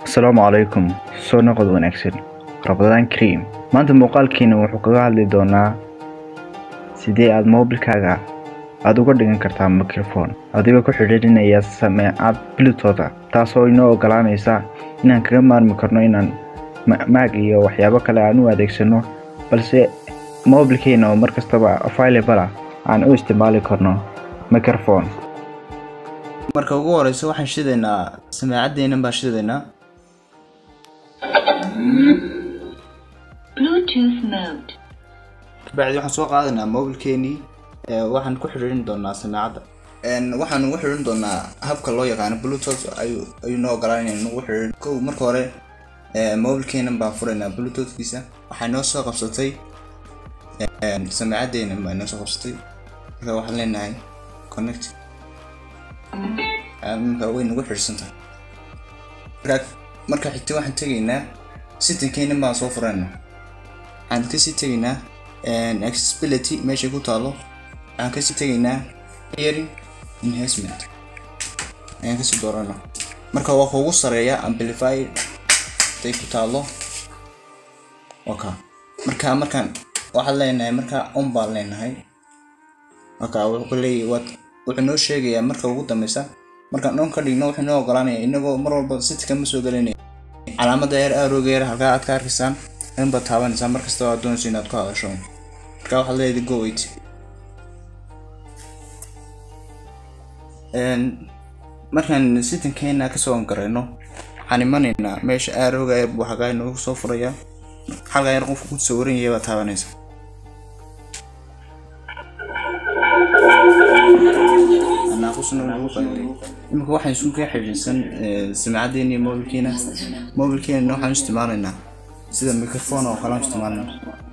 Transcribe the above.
asalaamu calaykum soo noqod wanaagsan rabadaan kariim maanta muuqaalkiina wuxuu kaga hadli doonaa sidee aad moobilkaaga aada uga dhigan kartaa microfone adigoo ku xidhiidhinaya sameecad bluetooth taasoo inoo ogolaanaysa inaan kaga maarmi karno inaan maag iyo waxyaabo kale aan u adeegsano balse moobilkeena oo mar kastaba available ah aan u isticmaali karno microphone marka ugu horeysa waxaan shidaynaa sameecadeenan baan shidaynaa Bluetooth mode. kabacdi waxaan soo qaadaynaa mobilkeenii waxaan ku xidhiidhin doonaa sameecadda waxaan ugu xidhiidhin doonaa habka loo yaqaano bluetooth ayuu ayuu noo ogolaanaya nagu xidhiidhin kow marka hore mobilkeenan baan furaynaa bluetoothkiisa waxay noo soo qabsatay sameecadeenan baa noo soo qabsatay marka waxaan leenahay connect marka way nagu xidhsantahay marka marka xigta waxaan tegaynaa sittinkeena baan soo furaynaa waxaan kasii tegaynaa accessibility meeshay ku taalo waxaan kasii tegaynaa hearing enhancement ayaan kasii dooranaa marka waa kuugu sareeya amplify day ku taalo waka marka markaan waxaan leenahay marka on baan leenahay marka wuxuu leeyahay waad wuxuu noo sheegayaa marka ugu dambeysa markaan on ka dhigno wuxuu noo ogolaanaya inagoo mar walba sitka ma soo gelinaya calaamada yar arooga yar halkaa aad ka arkaysaan in baad taabanaysaa markasta aad doonayso inaad ku hadasho marka waxaad leedahay go wait markaan sitinkeena kasoo garayno waxaan imanaynaa meesha arooga yar buu xagaa inoogu soo furayaa halkaa yar qofka ku sawiran yahay baad taabanaysaa imika waxaan isu ka xidhiidsan sameecaddeena iyo mobilkeena mobilkeena waxaan isticmaalaynaa sida microphone oo kale aan isticmaalnaa